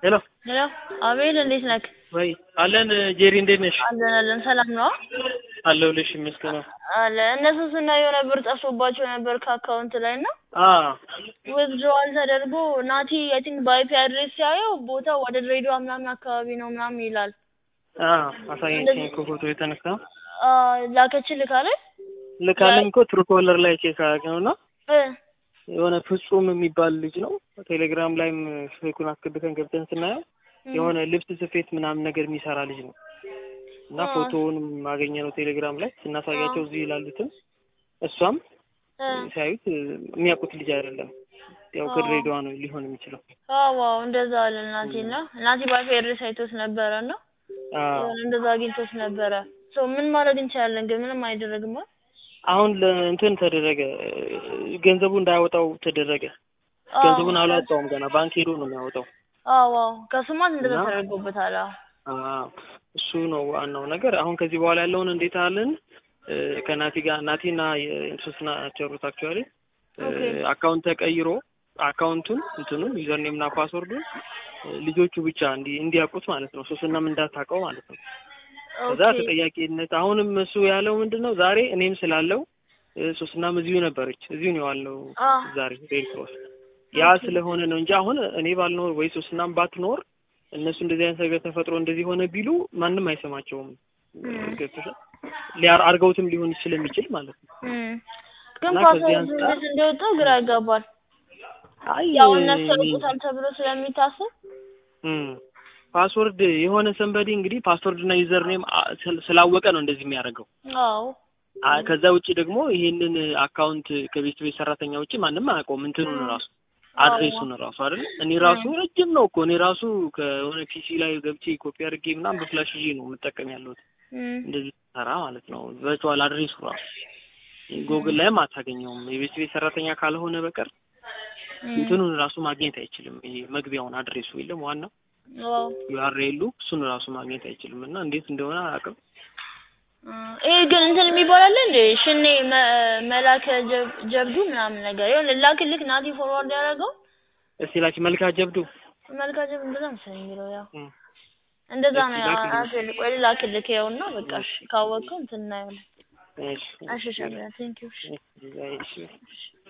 ሄሎ ሄሎ አቤል እንዴት ነህ? ወይ አለን ጄሪ እንዴት ነሽ? አለን አለን ሰላም ነው አለሁልሽ ይመስገን። አለ እነሱ ስናየው ነበር ጠፍቶባቸው ነበር ከአካውንት ላይ እና አ ዊዝድሮዋል ተደርጎ ናቲ አይ ቲንክ በአይፒ አድሬስ ሲያየው ቦታው ወደ ድሬዳዋ ምናምን አካባቢ ነው ምናምን ይላል። አ አሳየችኝ እኮ ፎቶ የተነሳ አ ላከችልህ ካለ ልካለኝ እኮ ትሩ ኮለር ላይ ቼክ አደረግነውና እ የሆነ ፍጹም የሚባል ልጅ ነው። ቴሌግራም ላይም ስልኩን አስገብተን ገብተን ስናየው የሆነ ልብስ ስፌት ምናምን ነገር የሚሰራ ልጅ ነው እና አ ፎቶውንም አገኘ ነው ቴሌግራም ላይ ስናሳያቸው እዚህ ይላሉትም እሷም እ ሲያዩት የሚያውቁት ልጅ አይደለም። ያው አ ከድሬዳዋ ነው ሊሆን የሚችለው። አዎ አዎ እንደዛ አለ ናቲ እና ናቲ በአይፒ አድሬስ አይቶት ነበረ እና አ የሆነ እንደዛ አግኝቶት ነበረ። ሶ ምን ማድረግ እንችላለን ግን ምንም አይደረግም አይደል? አሁን ለእንትን ተደረገ ገንዘቡ እንዳያወጣው ተደረገ። አዎ ገንዘቡን አላወጣውም ገና ባንክ ሄዶ ነው የሚያወጣው አዎ አዎ ከስማት እንደዛ እና ተደርጎበታል። አዎ አዎ እሱ ነው ዋናው ነገር። አሁን ከዚህ በኋላ ያለውን እንዴት አለን እ ከናቲ ጋር ናቲና የሶስት ናቸው ሩት አክቹዋሊ ኦኬ አካውንት ተቀይሮ አካውንቱን እንትኑን ዩዘርኔም እና ፓስወርዱን ልጆቹ ብቻ እንዲ እንዲያውቁት ማለት ነው። ሶስናም እንዳታውቀው ማለት ነው። ከዛ ኦኬ ተጠያቂነት አሁንም እሱ ያለው ምንድን ነው ዛሬ እኔም ስላለው እ ሶስናም እዚሁ ነበረች እዚሁ ነው ያለው አ ዛሬ ሬድ ክሮስ ያ ኦኬ ስለሆነ ነው እንጂ አሁን እኔ ባልኖር ወይ ሶስናም ባትኖር እነሱ እንደዚህ አይነት ነገር ተፈጥሮ እንደዚህ ሆነ ቢሉ ማንም አይሰማቸውም። እም ገብቶሻል? ሊያር አድርገውትም ሊሆን ስለሚችል ማለት ነው። እም ግን እና ከዚህ ፓስወርዱ አንጻር እንዴት እንደወጣው ግራ ያጋባል። አይ ያው እነሱ እኔ ያውቁታል ተብሎ ስለሚታሰብ እም ፓስወርድ የሆነ ሰንበዲ እንግዲህ ፓስወርድ እና ዩዘር ኔም ስላወቀ ነው እንደዚህ የሚያደርገው። አዎ አ ከዛ ውጭ ደግሞ ይሄንን አካውንት ከቤት ቤት ሰራተኛ ውጭ ማንም አያውቀውም እንትኑን ራሱ አዎ አድሬሱን ራሱ አይደል? እኔ ራሱ እም ረጅም ነው እኮ እኔ ራሱ ከሆነ ፒሲ ላይ ገብቼ ኮፒ አድርጌ ምናምን በፍላሽ ይዤ ነው የምጠቀም ያለሁት እም እንደዚህ ሰራ ማለት ነው። ቨርቹዋል አድሬሱ ራሱ ጎግል ላይም አታገኘውም። የቤት ቤት ሰራተኛ ካልሆነ በቀር እም እንትኑን ራሱ ማግኘት አይችልም። ይሄ መግቢያውን አድሬሱ የለም ዋናው አዎ ዩአርኤሉ እሱን ራሱ ማግኘት አይችልም። እና እንዴት እንደሆነ አላውቅም። እ ይሄ ግን እንትን የሚባል አለ እንዴ ሽኔ መ- መላከ ጀብ- ጀብዱ ምናምን ነገር ይሁን ላክልክ ናቲ ፎርዋርድ ያደረገው እስቲ ላኪ መልካ ጀብዱ መልካ ጀብዱ እንደዛ መሰለኝ የሚለው ያው እም እንደዛ እስቲ ነው ላኪልኝ። አትል ቆይ ላክልክ ይኸውና በቃ እሺ እሺ ካወቅከው እንትን እናየዋለን። እሺ እሺ እሺ ሸሚያ ቴንኪው እሺ እሺ እሺ እሺ